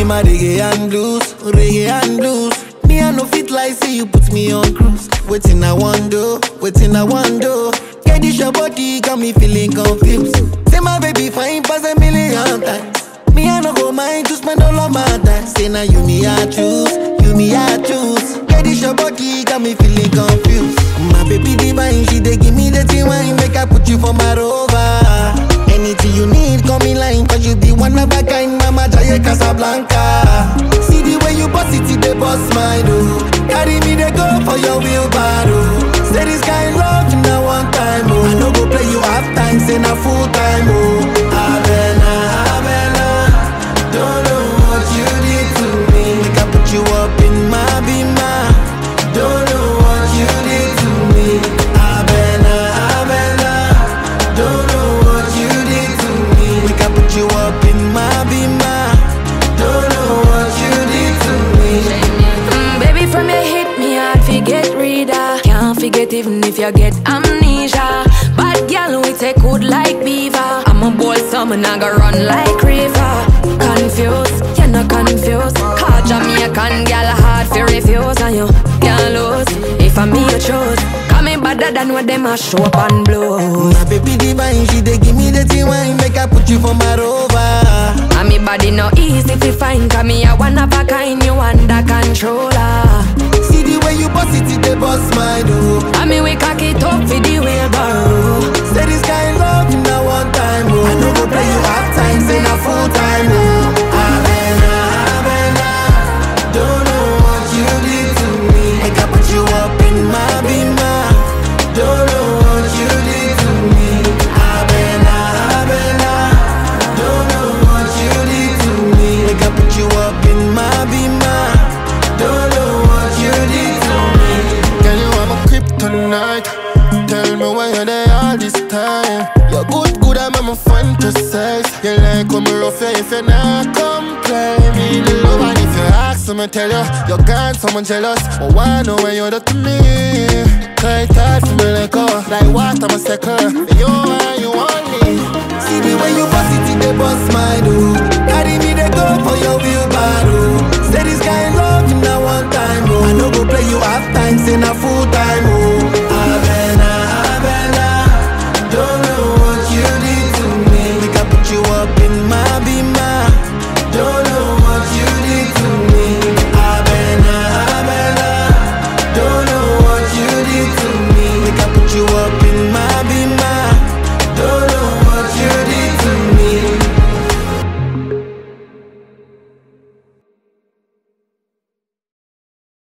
my reggae and blues, reggae and blues. Me I no fit like say you put me on cruise. Waiting I want do, waiting I want do. Get this your body got me feeling confused. Say my baby fine pass a million times. Me I no go mind to spend all of my time. Say now you me I choose, you me I choose. Get this your body got me feeling confused. My baby divine, she dey give me the tea wine, make I put you for my rover. Anything you need, call me line, cause you be one of a kind, Mama Jaya Casablanca. See the way you boss it, it dey boss my do. Carry me, they go for your wheelbarrow. Say this kind love, na one time, oh. I no go play you half time, say na full time, oh. Abena, Abena, don't know what you did to me. Make I put you up in my bima. Don't know what you did to me. Abena, Abena, don't know what you did to me. Make I put you up in my bima. Don't know what you did to me. Mm, baby, from your hit me hard forget reader. Can't forget even if you get amnesia. Bad girl, we take good like beaver. I'm a boy, summer, I go run like river. Confused, you're not confused. Call Jamaican girl hard for refuse, and you can't lose. If I'm me, you choose. Call me better than what them a show up and blow. My baby divine, she dey give me the tea wine, make I put you for my rover. And me body no easy to find Cause me a one of a kind, you under controller See the way you boss it, it dey boss my do. And me we cock it up for the wheelbarrow Say this kind love, na one time, oh. I no go play you half time, say na full time, oh. Abena, Abena, don't know what you did to me. Make I put you up in my bima. Don't know what you did to me. Abena, Abena, don't know what you did to me. Make I put you up in my bima. Don't know what you did to me. Girl, you are my kryptonite. Tell me why you're there all this time. You're good, good, I'm a fantasize. You like when me rough you if you not come play me the love. And if you ask me, tell you, you're gone, someone jealous. But why know when you're to me? Tight, tight for me like oh, like water, my second. You and you only. See the way you boss it, it dey boss my do. Carry me, they go for your wheelbarrow. Say this kind love, na one time, oh. I no go play you half time, say na full time, oh.